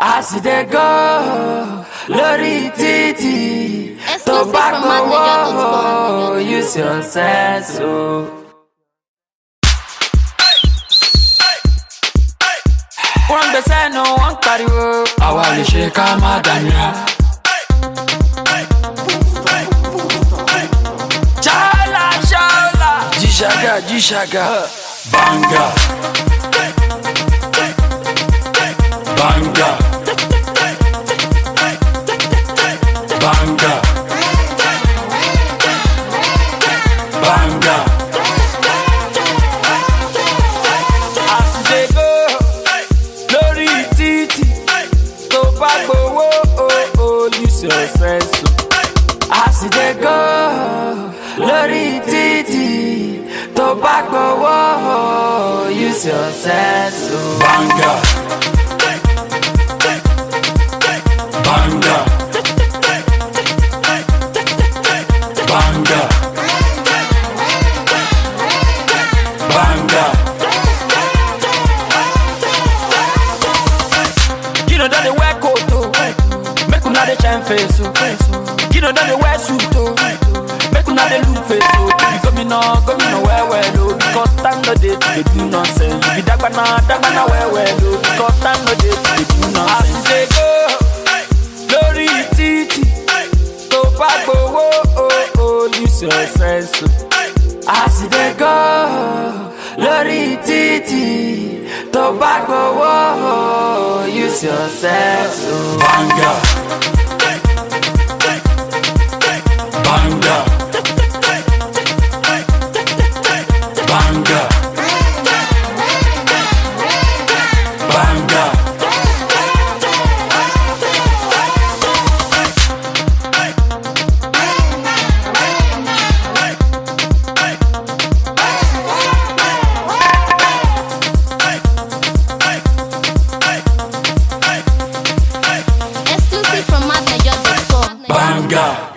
as e dey go lórí títì tó Exclusive bá from gbowó madniger.com. use your sense o. wọ́n gbèsè nu wọ́n pariwo àwa lè ṣe ká má dànìyà. Chala chala Jishaga jishaga Banga Banga Banga Banga As you dey go lórí títì tó bá gbowó o ò use your sense o. As you dey go lórí títì tó bá gbowó o use your sense o. Banga Banga Banga Banga You know that they wear coat o Make una dey shine face o You know that they wear suit o Make una dey look face o You gómìnà gómìnà wẹ́wẹ́ lo Because time no dey to dey do nonsense You be dagbana dagbana wẹ́wẹ́ lo Because time no dey to dey do nonsense As you dey go lórí títì tó bá gbowó o ò use your sense o. As you dey go lórí títì tó bá gbowó o use your sense o. Banga. Banga. Banga. Banga. Exclusive from madniger.com. Banga.